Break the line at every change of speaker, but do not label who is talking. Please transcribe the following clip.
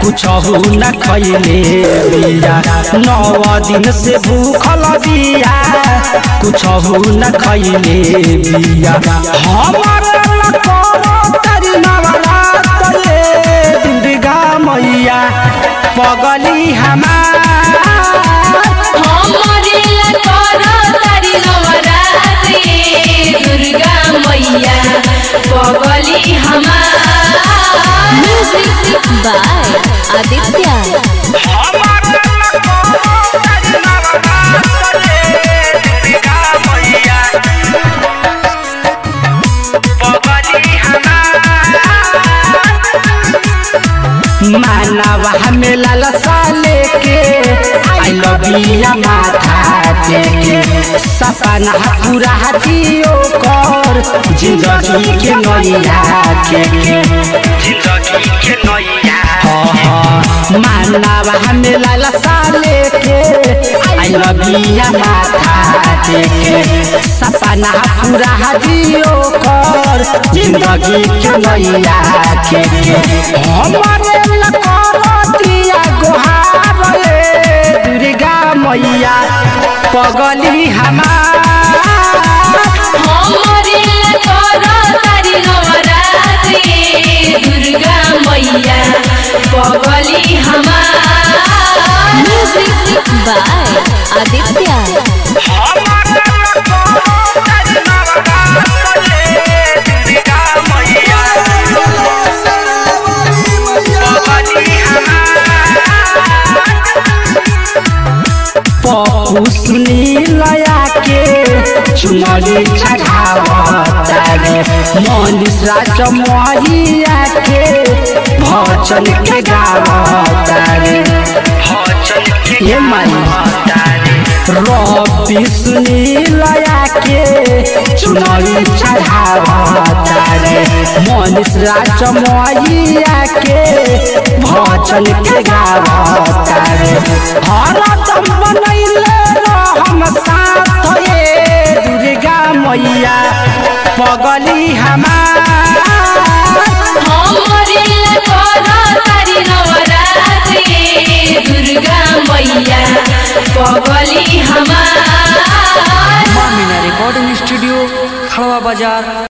कुछहु न खैले बिया नौ दिन से भूखल बिया कुछहु न खैले बिया हमर तरी नवरात्रे दुर्गा मैया पगली हमार
हमरे ला करो तारी नवरात्रि दुर्गा मैया पगली हमार
म्यूजिक बाय आदित्य
मानवा हमें लालसा लेके आई लव यू माथा टेके सपना पूरा दियो कर जिंदगी के नैया के जिंदगी के नैया मानवा हमें लालसा लेके आई लव यू माथा टेके सपना पूरा दियो कर जिंदगी के नैया के हमारे लकड़तिया गोहार रे दुर्गा मैया पगली हमार
हमरे ला करो तारी नवरात्रि दुर्गा मैया पगली हमार
म्यूजिक बाय आदित्य
पप्पू सुनीलया के चुनरी चढ़ावता रे मनीष राज मैया के भजन के गावता रे ये माई रवि सुनीलया के चुनरी चढ़ावता रे मनीष राज मैया के भजन के गावता रे हरदम बनैले हम साथ ये दुर्गा मैया पगली हमार
हमरे ला करो तारी नवरात्रि दुर्गा मैया पगली हमार
मामिना रिकॉर्डिंग स्टूडियो खड़वा बाजार